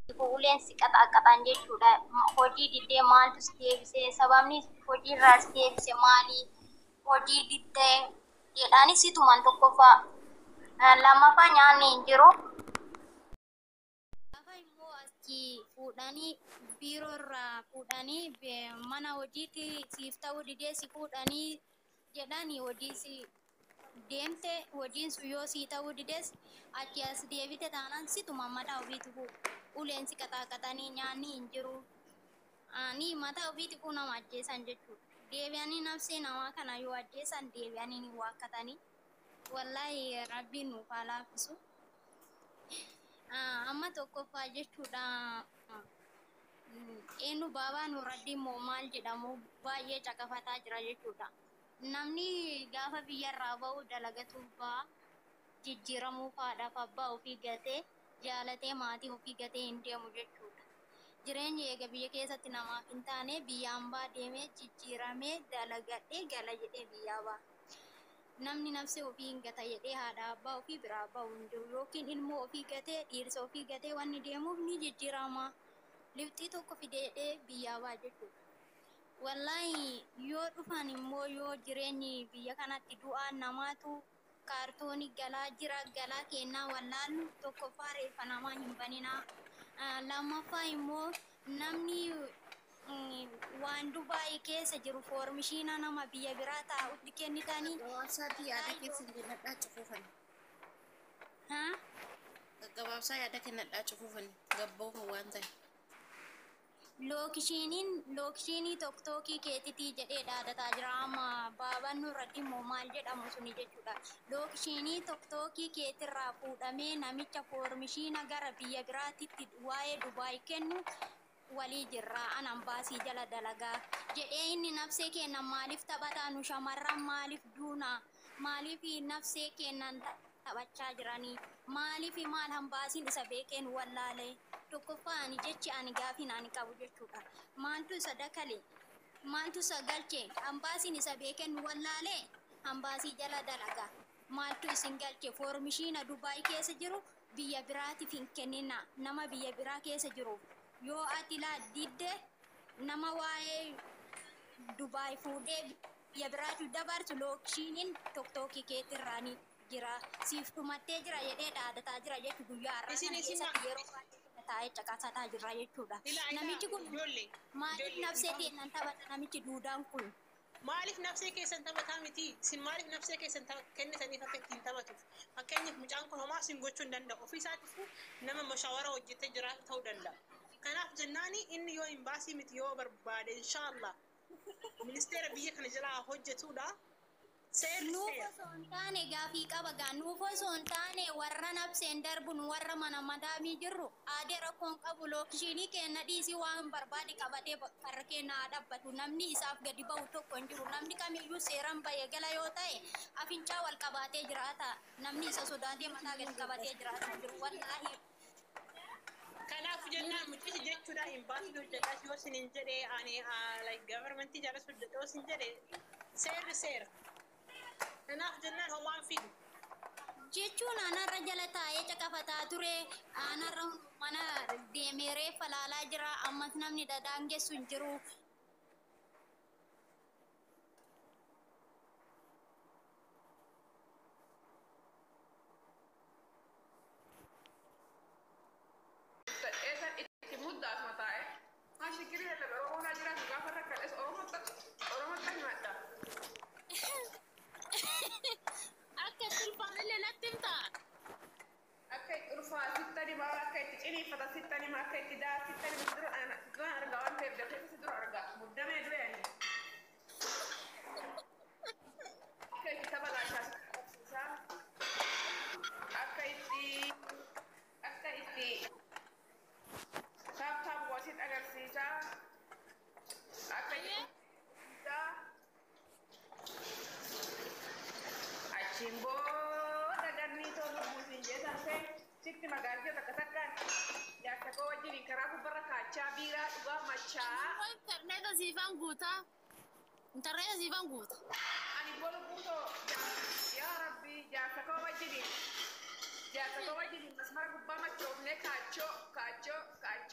Uleen si qaxaqaxan jechuudha. Hojii diddee maaltu si deebisee sababni hojii irraa si deebise maali? Hojii diddee jedhaanis situman tokkoffaa. Lammaffaa nyaanni hin jiru. Gaafa immoo achi fuudhanii biiroo irraa fuudhanii mana hojiitti siif ta'uu didee si fuudhanii jedhanii hojii si deemte hojiin sun yoo sii ta'uu dides achi as deebite taanaan situma mataa ofiitti fuudhu. Uleen si qaxaqaxanii nyaanni hin jiru. Ani mataa ofiitti fuudhu nama ajjeesan jechuudha. Deebi'anii nafsee namaa kana yoo ajjeesan deebi'anii ni waakkatanii. Wallaahi rabbiin nuuf haa laaffisu. Amma tokkoffaa jechuudha. Eenyu baabaa nurratti immoo maal jedhamu baay'ee caqafataa jira jechuudha. Namni gaafa biyyarraa ba'u dalagatu ba'a. Jijjiiramuu faadhaaf abbaa ofii gatee jaalatee maatii ofii gatee hin deemu jechuudha. Jireenyi eega biyya keessatti namaaf hin taane biyyaan baa deemee jijjiiramee dalagadhee gala jedhee biyyaa ba'a. Namni nafsi ofii hin gata jedhee haadha abbaa ofii biraa ba'u hin jiru yookiin ilmoo ofii gatee dhiirsa ofii gatee wanni deemuuf ni jijjiirama. Lifxii tokko fidee jedhee biyyaa ba'a jechuudha. Wallaahi yoo dhufan immoo yoo jireenyi biyya kanatti du'aan namaatu kaartoonii galaa jira galaa kennaa wallaallu tokkoffaa reeffa namaa hin baninaa. Lammaffaa immoo namni waan Dubaayii keessa jiru foormishiina nama biyya biraa taa'utti kennitanii. Gabaabsaatti yaada keessa hin kennadhaa cufuufani. Haa? Gabaabsaa yaada kennadhaa cufuufani. Gabboofa waan ta'e. Lookishiiniin lookishiinii tokkookii keetitii jedhee dhaadataa jira amma baabannu irratti immoo maal jedhamu suni jechuudha. Lookishiinii tokkookii keetirraa fuudhamee namicha foormishiina gara biyya biraatitti waa'ee Dubaay kennu walii jirra anan baasii jala dalagaa jedhee inni nafsee kennan maaliif taphataa nu shamarran maaliif duuna maaliif nafsee kennan taphachaa jiranii maaliif maal hambaasiin isa beekeen wallaalee tokkoffaa ani jechi ani gaafin ani qabu jechuudha maaltu isa dakale maaltu isa galche hambaasiin isa beekeen wallaalee hambaasii jala dalagaa maaltu isin galche foormishiina dubaay keessa jiru biyya biraatiif hin kennina nama biyya biraa keessa jiruuf yoo ati laa didde nama waa'ee dubaay fuudhee biyya biraatiif dabarsu lookishiiniin tokkookii keetirraanii jira siif dhumattee jira jedhee dhaadataa jira jechu guyyaa har'a Isin- kana isin keessatti yeroo baay'ee taa'ee caqasataa jirra jechuudha. Ilaa- ilaa, Namichi kun ijoollee, maaliif ijoollee, nafsee isaan- kennan taphata namichi duudaan kun? Maaliif nafsee keessan taphataa miti? Isin maaliif nafsee keessan tapha- kennitaniif akka ittiin taphatuuf? Fakkeenyaaf mucaan kun homaa isin gochuu hin danda'u. Ofii isaatiifuu nama mashaawara hojjetee jiraatu ta'uu danda'a. Kanaaf jennaani inni yoo hin baasii miti yoo barbaade inshaallah ministeera biyya kana jalaa hojjetudha. Seerri Nuuf seera. osoo hin taane gaafii qaba gaa nuuf osoo hin taane warra nabseen darbun warra mana madaamii jirru aadee rakkoon qabu lookishiinii kenna dhiisii waan barbaade qabatee karra keenna haa dhaabbatu namni isaaf gadi ba'u tokko hin jiru namni kamiyyuu seeraan bahee gala yoo ta'e afincaa wal qabaatee jiraata namni isa sodaatee mataa gadi qabatee jiraata hin jiru wallaahi Kanaaf jennaan mucichi jechuudha hin baasii hojjetaa yoo isin hin jedhe ani like governmentii jaalas hojjeta yoo isin jedhe seerri seera. Kanaaf jennaan homaan fidu. jechuun aanarra jala taa'ee caqafataa ture aanarra mana deemee reeffa laalaa jira ammas namni dadaangessu hin jiru Eesan itti muddaas mataa'e. Haa shikirii lallabe Oromoo naa jiraatu gaafa rakkadhes Oromootti himadha. akka tulfaanillee natti himta Akka itti ulfaa sitta dimaa akka itti ciniinfata sitta dimaa akka itti daa sitta dimaa dura ana dura argaa waan ta'eef dafee si dura argaa muddamee dure ani. Akka itti tapha laashaa agarsiisaa. Akka itti akka itti taap taap wasit agarsiisaa. Akka itti achiin booda gannii tolu buusin jeesan ta'e sitti magaalaa takka takkaan jaarsa koo wajjin karaa gubbarra kaachaa biiraa dhugaa machaa intarneeta siifan guuta intarneeta siifan guuta ani bolu buutoo yaa rabbi jaarsa koo wajjin jaarsa koo wajjin masmara gubbaa machoofnee kaachoo kaachoo kaachoo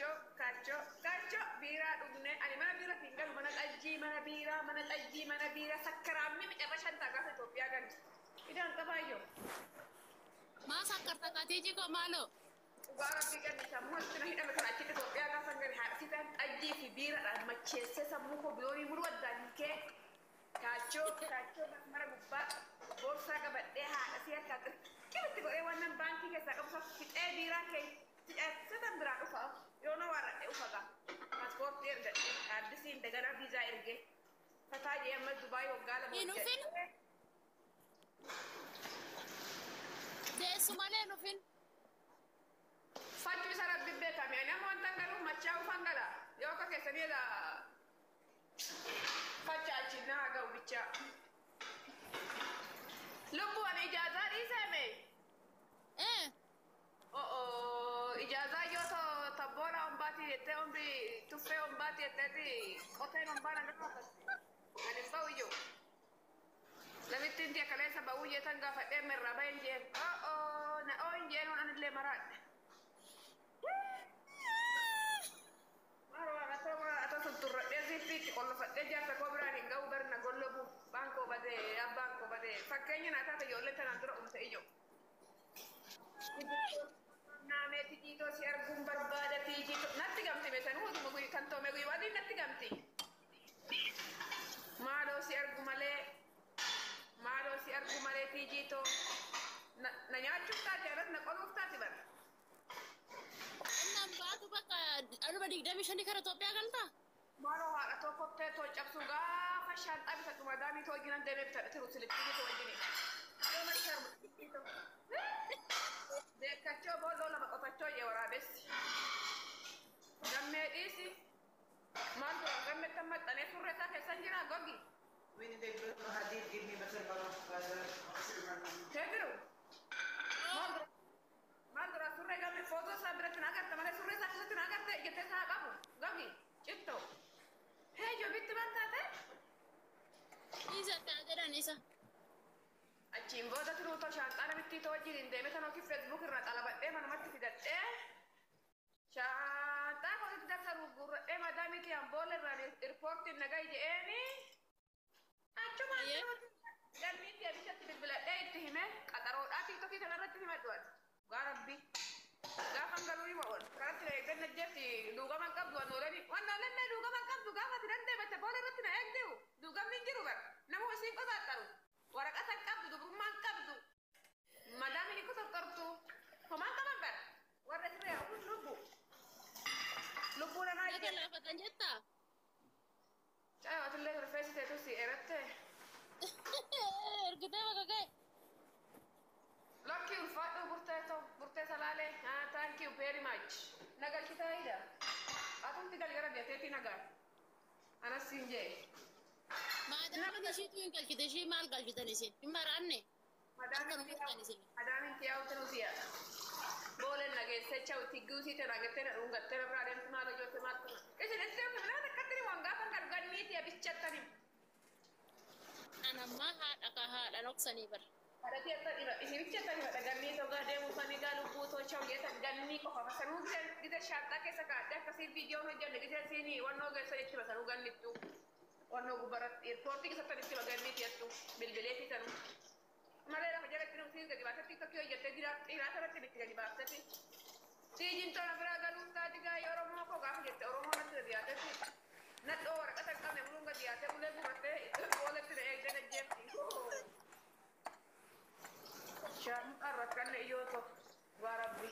mana xajjii, mana biiraa, sakkaraamni micarra shantaa gaafa Itoophiyaa gani. Idaan qabaayyoo. maa sakkarta katiiji ko maaloo Dhugaa rabbii ganni sammuu itti na hidhame kan achitti Itoophiyaa gaafa gani haadha sitaan xajjii fi biiraadhaan macheessee sammuu koo biloonii muruu addaan hiikee kaachoo kaachoo mara gubbaa boorsaa qabadhee haadha si harkaa qirqiritti godhee wannan baankii keessaa qabu sana fixee biiraa kee sitan biraa dhufa yoo na waarradhe ufaga paaspoortii ergadhe addisiin daganaa viizaa ergee fataa jee amma Dubaay waggaa lama Hin dhufin? hojjedhe. deessu malee nufin Facci isa rabbi beekame ani amma wanta garuu machaa ufan gala yoo akka keessanii la facca achi na ga'u bicha. Lubbuun ijaazaa dhiisame. ee Oh ijaazaa yoo to tabboora hombaati jettee hombi tuffee hombaati jetteeti qoteen hombaan agama ani hin ba'u iyyuu. Namitti inti akkaleessa ba'uu jeetan gaafadhee mirraa bahin jeen. Oh na oo hin jeen waan anillee maraadhe. Marwa atoo atoo tutturradhee zippiitti qollofadhee jaarsa koo biraan hin ga'u garna gollobu baan koo badee abbaan koo badee fakkeenya naa taate ijoollee tanaan dura umte ijoo. Naameeti jiitoo si arguun barbaada fiijiitoo natti gamti beekan hutuma guyyaa kan toome guyyaa wadii natti gamti. Maaloo si argu malee maaloo si argu malee fiijiitoo na nyaachuuf taate alas na qoluuf taate bara. innan baatu bakka anuma digdami shanii kara Itoophiyaa galtaa Maaloo haadha tokko ta'e too cabsu gaafa shaanxaa bitatu madaamii too jiran deemee bitadha tiru silittii too wajjini. Yoo na sharmu Deekkachoo boolloo lama qotachoo jee waraabessi. Gammee dhiisi. Maal dura gammee kan maxxanee surree isaa keessan jira gogi. Teebiru. Maal dura maal dura surree gammee footoo isaa biratti na agarta malee surree isaa keessatti na agarte jettee isaa qabu gogi cittoo. Hee ijoo bitti ban taate. isa kaa jedhan isa Achiin booda turuu too shaanxaa namittii too wajjin deemee tan yookiin feesbuuk irraa xalabadhee manumatti fidadhee shaanxaa koositti darsa gurguradhee madaamii kiyaan boolla irraan irpoortiin nagaa je'eeni achumaan Ayyee. galmiin deebisatti bilbiladhee itti hime qaxaroodhaa tiktokii kanarratti himadhu ati gaa rabbi gaafan galuu hima ool karatti na eegganna jetti duugama hin qabdu wannooleni wannoolenne duugama hin qabdu gaafa ati dandeematte boolla irratti na eegdiu duugamni hin jiru bara nama hosiin qosaaxaru waraqata hin qabdu dubrummaa hin qabdu madaamii hin qotortortu homaan qaban bara warra siree kun lubbu lubbuu namaa naga laafatan jettaa caawatillee rifeensiteetu si eratte ergitee bakka ga'e Lucky ulfaadhu burtee ta'u burtee salaalee ah thank you very much nagalchitaa ida atumti galgara deeteetii nagaa anas siin jee maadaamin ishiitu hin galchite ishii maal galchitan isin hin maraanne madaamin Akkanuma isin. madaamin tiyaawutin usiya boolen nageessee chawti guusiite nagettee na dhungattee na biraa deemtu maal hojjootte maal tuma isin itti deemtu minaa takkatti waan gaafa kan ganniiti abichattani anammaa haadha ka haadha noksanii bara Hadati akka dhiba isinichi akka dhiba dhagannii togaa deemuu fanii gaa lubbuu tolcha hojjetan gannii qofa sanuu gita shaanxaa keessa kaadde akkasii viidiyoon hojjenne gita siinii wannoo geessa jechuudha sanuu gannittu wannoo gubbaratti eerpoortii keessatti itti bagannii tiyattu bilbilee fi sanuu malee lafa jalatti nuti siin gadi baasetti tokko hojjettee dhiiraata irratti itti gadi baasetti siijiin tola biraa galuu taati gaa oromoo koo gaafa jette oromoo natti gadi yaatetti nadhoo waraqata hin qabne buluun gadi yaatee bulee gurrattee booletti na eegdee najjeefti. Shaan rakkanne iyyoo tokko waa rabbi.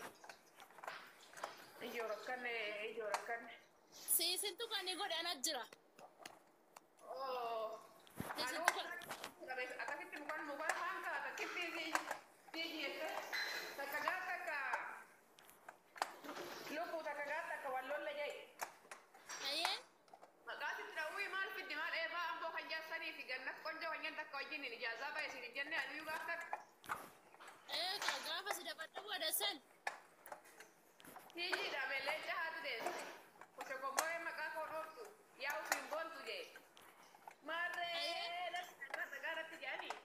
Iyyoo rakkanne iyyoo rakkanne. siisintu kan ni godhe anat jira Oo. Anuu akkasitti mukaan mukaan haan kaa takkitti fiigi jettee takka gaa takka lubbuu takka gaa takka wallolle jee. ayyee Maqaa sitti dhawwii maal fiddi maal eebaa amboo kan jaarsanii fi gannat qonjoo wanyaan takka wajjin ijaazaa ba'e isin hin jenne adiyyuu gaaf takka. eega gaafa si dabadhabu adasan Fiigiidha meellee jahaatu deesse. Kose komboree maqaa koo dhooftu yaa ufiin boontu jee. Maarree lafa irra dhagaa irratti jedhanii.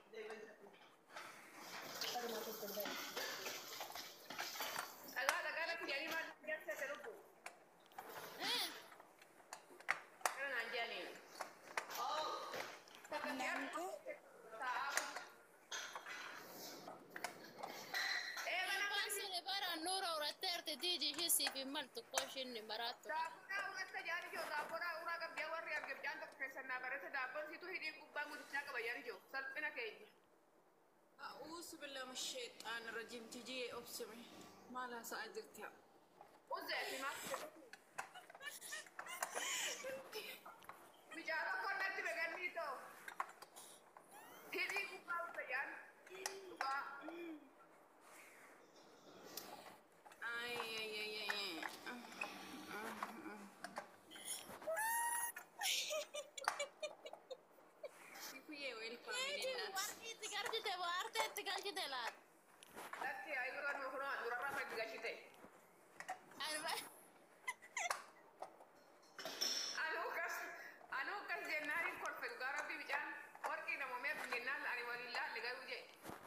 Dhagaa dhagaa irratti jedhanii maal jalsete lubbu. Kana naan jedhanii. maltu koo ishiin maraattu. Daabboodhaa urratti jaani jiru daabboodhaa uraa qabdee warri argamjaan tokko keessan naa barate daabboon siituu hidhiin gubbaa guddichaa qaba jaani jiru salphina keenya. أعوذ بالله من الشيطان الرجيم تجي أبسمي ما لها سأجرتها Uzeeti maal Mijaaroo konnatti begannii too. Hidhii gubbaa uffa jaan. Dhugaa. أي أي أي أي Kikuye welcome minina. Warri itti galchite waartee itti galchite laata. Latti ayi dura nu kunoo durarraa faggi gashite. Anuu kas anuu kas jennaan hin kolfe dhugaa rabbi bicaan warqii namoomee jennaan ani waliin laalle garuu jee.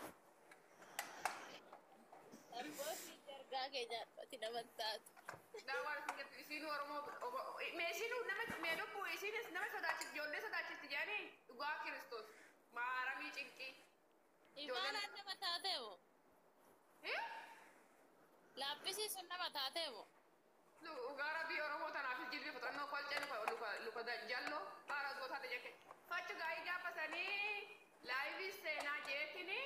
Arbootti ergaa kee jaadhoti namatti taatu. Daawwan isin jettu isiin Oromoo meeshiin nama mee lubbuu isiinis nama sodaachifti ijoollee sodaachifti jedhanii dhugaa Kiristoos maaramii cinqii. Imaanaan nama taatee moo? Laaphisiin sun nama taatee moo? Dhugaa rabbii Oromoo tanaaf jilbi fudhannoo kolcee luka luka luka jalloo haara gootaa ta'e jekke. Fachu gaa'ii gaafasanii laayivii seenaa jeetini.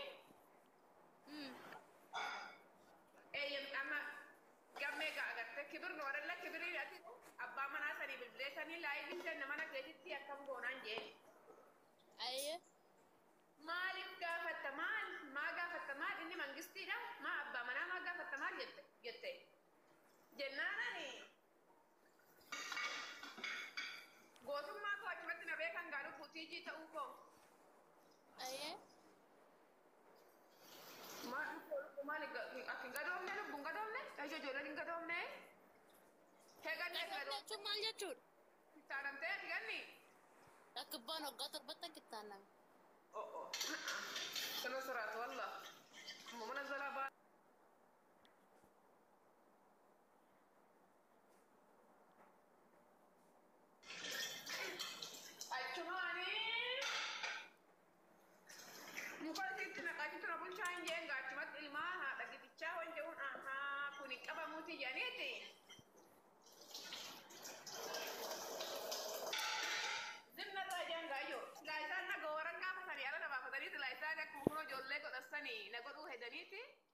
Eeyyam amma gammee gaa agartee kibir noorella kibirii ati abbaa manaa sanii bilbileessanii laayivii seenna mana keetitti akkam goonaan jeeni. Ayyee. Maaliif gaafatta maal? Maa gaafatta maal? Inni mangistiidha. Maa abbaa manaa maa gaafatta maal jette? jette. Jennaan ani gootummaa koo achumatti na beekan gaa lubbuu tiijii ta'uu koo. Ayyee. Maal maal akka hin gadoomne lubbuun gadoomne? Ija ijoolleen hin gadoomne? Heeganne Gadoon gadoomne. jechuun maal jechuudha? Taanamtee ati ganni? Rakkibbaan waggaa torbatti kittaanname. Oh oh. Kana siraatu wallah. Amma mana zalaa baa. Achumaani. Muka asitti naqachitu na bulchaa hin jeen gaachumatti ilmaa haadha gitichaa waan jedhuun ahaa kun hin qabamuuti jedhaniiti. Zinnarraa jaan gaayyoo. Silaa isaan na gooran gaafatanii ala na baafatanii silaa isaan akkuma kunoo ijoollee godhassanii na godhuu hedaniiti.